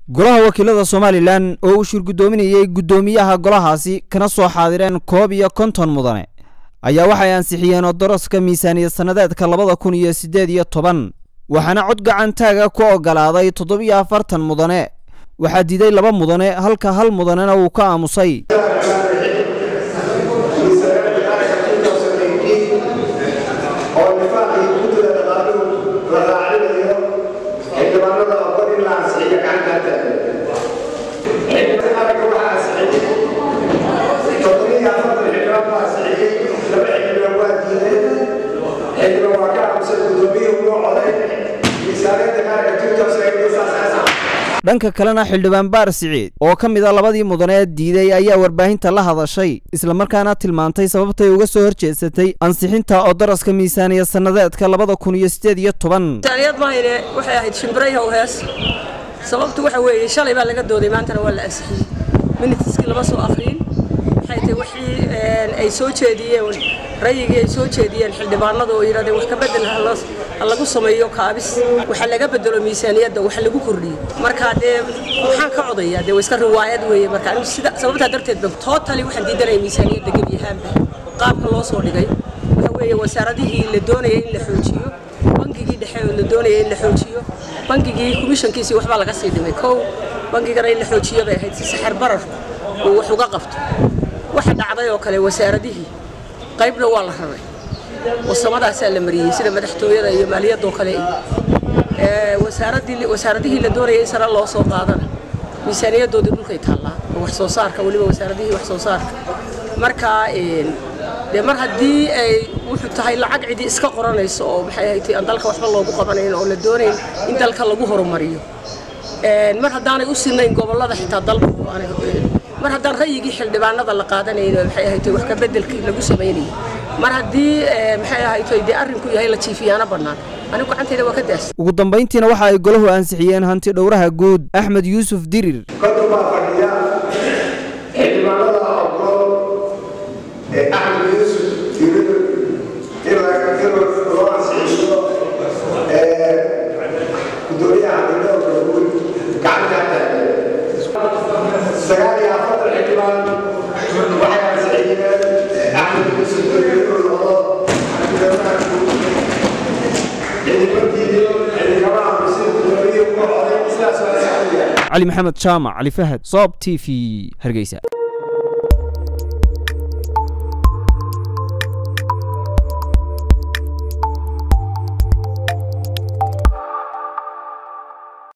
golaha wakiilada somalilan oo uu shir guddoominayey guddoomiyaha golahaasi kana soo xaadireen koob iyo konton mudane ayaa waxay ansixiyeen odoroska miisaaniyad sannadeedka labada kun iyo siddeed iyo toban waxaana cod gacantaaga ku oggolaaday toddobiyo afartan mudane waxaa diiday laba mudane halka hal mudanena uu ka aamusay dhanka kalena xildhibaan baar siciid oo ka mid a labadii mudane diiday ayaa warbaahinta la hadashay islamarkaana tilmaantay sababtay uga soo horjeedsatay ansixinta odaraska miisaaniyad sannadeedka labada kun iyo siddeed iyo toban miisaaniyad mahayne waxay ahayd shimbirayahow hees sababtu waxa weeye shalay baa laga dooday maantana waa la ansixiyey minitiskii lama soo akhriyin waxay tahay wixii ay soo jeediyeen rayigii ay soo jeediyeen xildhibaanada oo yidhahdeen wax ka bedel ha lagu sameeyo kaabis waxa laga bedelo miisaaniyadda wax lagu kordhiyo marka dee maxaan ka codayaa dee iska riwaayad weeye marka anigu sida sababtaa darteed ba tootali waxaan diidanaya miisaaniyadda gebi ahaanba qaabka loo soo dhigay waxa weeye wasaaradihii la doonayay in la xoojiyo bangigii dhexe oo la doonayay in la xoojiyo bangigii komishankiisii waxbaa laga sii dhimay kow bangigana in la xoojiyo bay ahayd si saxar barar uu wax uga qabto waxa dhacday oo kale wasaaradihii qaybna waa la raray wasamadaasaa la mariyey sida madaxtooyada iyo maaliyadoo kale wasaaradihii la doonayay in sare loo soo qaadana miisaaniyadoodii dhulkay taallaa oo wax soo saarka weliba wasaaradihii wax soo saarka marka dee mar haddii ay wuxuu tahay lacag cidi iska qoranayso oo maxay ahayd aan dalka waxba loogu qabanayn oo la doonayn in dalka lagu horumariyo mar haddaanay u sinayn gobollada xitaa dalka mar haddaan rayigii xildhibaanada la qaadanayn maxay ahayd wax ka bedelkii lagu samaynayay mar haddii maxay ahayd dee arrinku yahay la jiifiyaana bannaan anigu gacantayda waa ka daas ugu dambayntiina waxa ay golahu ansixiyeen hanti dhowraha guud axmed yuusuf dirir konton baa fadhiya xildhibaanada ogol ee axmed yuusuf dirir in loo ansixiyo gudoomiyaha hantidhowrka guud gacantaa taagan sagaal iyo afartan xildhibaan waxay ansixiyeen axmed yuusuf dirir inuu noqdo hantidhowraha guud cali maxamed jaamac cali fahad soob t v hargeysa